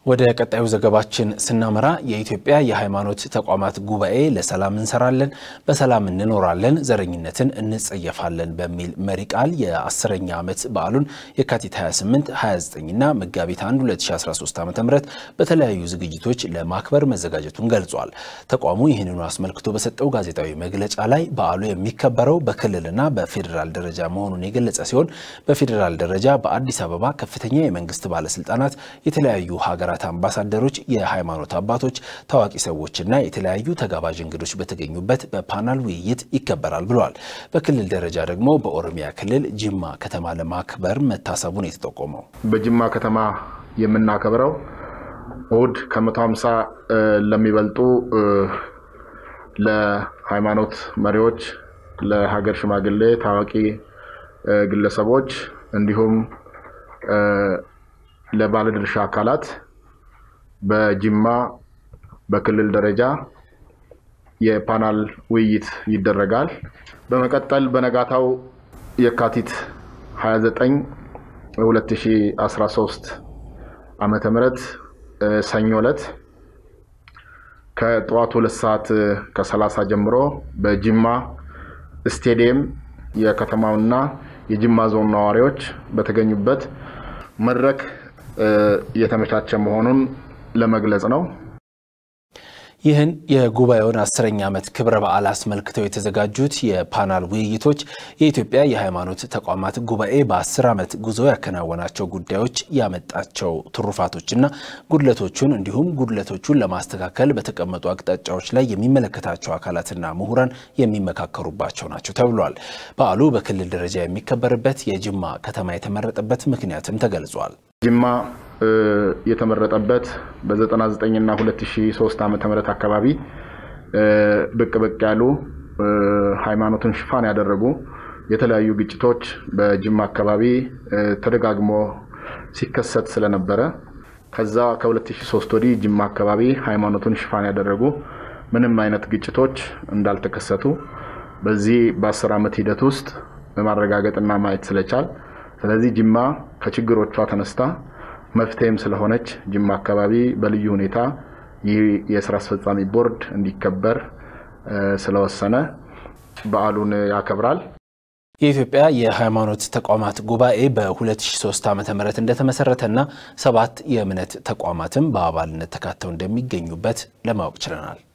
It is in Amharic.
ወደ ቀጣዩ ዘገባችን ስናመራ የኢትዮጵያ የሃይማኖት ተቋማት ጉባኤ ለሰላም እንሰራለን፣ በሰላም እንኖራለን፣ ዘረኝነትን እንጸየፋለን በሚል መሪ ቃል የአስረኛ ዓመት በዓሉን የካቲት 28፣ 29ና መጋቢት 1 2013 ዓ ም በተለያዩ ዝግጅቶች ለማክበር መዘጋጀቱን ገልጿል። ተቋሙ ይህንኑ አስመልክቶ በሰጠው ጋዜጣዊ መግለጫ ላይ በዓሉ የሚከበረው በክልልና በፌዴራል ደረጃ መሆኑን የገለጸ ሲሆን በፌዴራል ደረጃ በአዲስ አበባ ከፍተኛ የመንግስት ባለስልጣናት የተለያዩ ሀገራት አምባሳደሮች፣ የሃይማኖት አባቶች፣ ታዋቂ ሰዎችና የተለያዩ ተጋባዥ እንግዶች በተገኙበት በፓናል ውይይት ይከበራል ብለዋል። በክልል ደረጃ ደግሞ በኦሮሚያ ክልል ጅማ ከተማ ለማክበር መታሰቡን የተጠቆመው በጅማ ከተማ የምናከብረው እሁድ ከመቶ ሀምሳ ለሚበልጡ ለሃይማኖት መሪዎች፣ ለሀገር ሽማግሌ፣ ታዋቂ ግለሰቦች እንዲሁም ለባለድርሻ አካላት በጅማ በክልል ደረጃ የፓናል ውይይት ይደረጋል። በመቀጠል በነጋታው የካቲት 29 2013 ዓመተ ምህረት ሰኞ ዕለት ከጠዋቱ ሁለት ሰዓት ከሰላሳ ጀምሮ በጅማ ስቴዲየም የከተማውና የጅማ ዞን ነዋሪዎች በተገኙበት መድረክ እየተመቻቸ መሆኑን ለመግለጽ ነው። ይህን የጉባኤውን አስረኛ ዓመት ክብረ በዓል አስመልክተው የተዘጋጁት የፓናል ውይይቶች የኢትዮጵያ የሃይማኖት ተቋማት ጉባኤ በአስር ዓመት ጉዞ ያከናወናቸው ጉዳዮች ያመጣቸው ትሩፋቶችና ጉድለቶቹን እንዲሁም ጉድለቶቹን ለማስተካከል በተቀመጡ አቅጣጫዎች ላይ የሚመለከታቸው አካላትና ምሁራን የሚመካከሩባቸው ናቸው ተብሏል። በዓሉ በክልል ደረጃ የሚከበርበት የጅማ ከተማ የተመረጠበት ምክንያትም ተገልጿል። ጅማ የተመረጠበት በ99 እና 2003 ዓ ም አካባቢ ብቅ ብቅ ያሉ ሃይማኖትን ሽፋን ያደረጉ የተለያዩ ግጭቶች በጅማ አካባቢ ተደጋግሞ ሲከሰት ስለነበረ ከዛ ከ2003 ወዲህ ጅማ አካባቢ ሃይማኖቱን ሽፋን ያደረጉ ምንም አይነት ግጭቶች እንዳልተከሰቱ በዚህ በ10 ዓመት ሂደት ውስጥ ማረጋገጥና ማየት ስለቻል ስለዚህ ጅማ ከችግሮቿ ተነስታ መፍትሄም ስለሆነች ጅማ አካባቢ በልዩ ሁኔታ ይህ የስራ አስፈጻሚ ቦርድ እንዲከበር ስለወሰነ በዓሉን ያከብራል። የኢትዮጵያ የሃይማኖት ተቋማት ጉባኤ በ2003 ዓ ም እንደተመሰረተና ሰባት የእምነት ተቋማትም በአባልነት ተካተው እንደሚገኙበት ለማወቅ ችለናል።